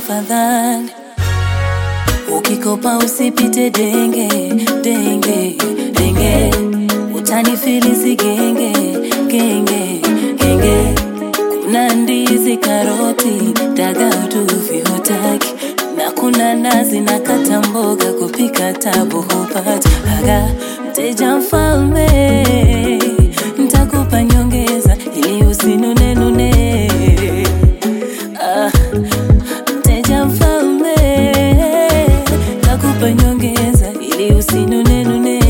tafadhali ukikopa usipite denge denge denge utanifilisi genge genge genge kuna ndizi karoti dagaa utuvi hutaki na kuna nazi na kata mboga kupika tabu hupati aga mteja mfalme ntakupa nyongeza ili usinunenune ah, mteja mfalme takupa nyongeza ili usinunenune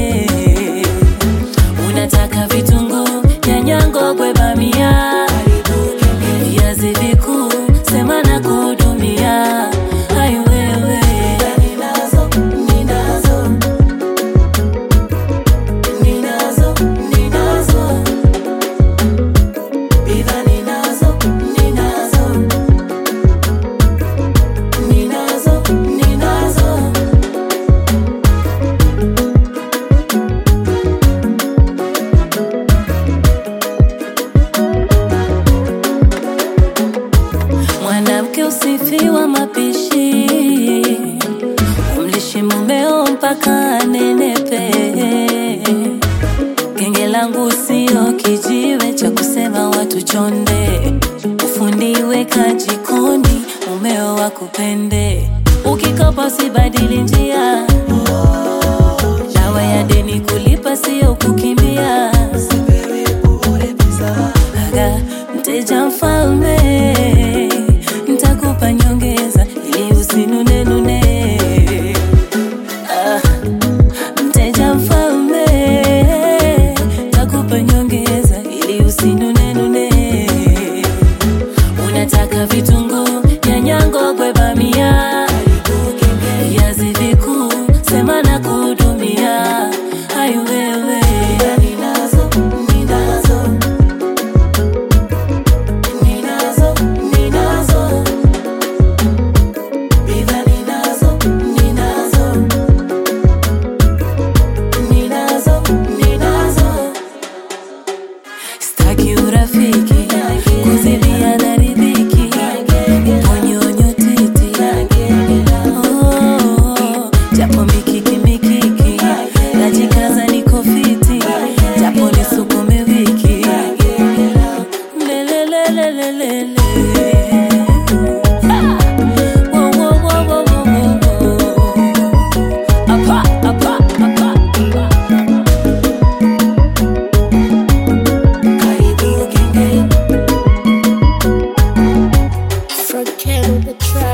unataka vitunguu nyanya ngogwe bamia viazi vikuu sema na kuhudumia ai wewe ninazo ninazo ninazo ninazo bidhaa ninazo ninazo ninazo ninazo mwanamke usifiwa mapishi umlishi mumeo mpaka anenepe genge langu sio kijiwe cha kusema watu chonde ufundiwe kajikoni mumeo wakupende ukikopa usibadili njia dawa ya deni kulipa sio kukimbia aga mteja mfalme ntakupa nyongeza ili usinunenune ah, mteja mfalme ntakupa nyongeza ili usinunenune unataka vitunguu nyanya ngogwe bamia viazi vikuu sema na kuhudumia ai wewe ninazo ninazo ninazo ninazo bidhaa ninazo ninazo ninazo ninazo staki urafiki kuzidiana riziki ponyonyo titi Oh, japo mikiki mikiki najikaza niko fiti japo nisukume wiki lelelelelelele Ah! Wo, wo, wo, wo, wo, wo, wo. Apa, apa, apa, apa. Karibu genge Front camera, the track.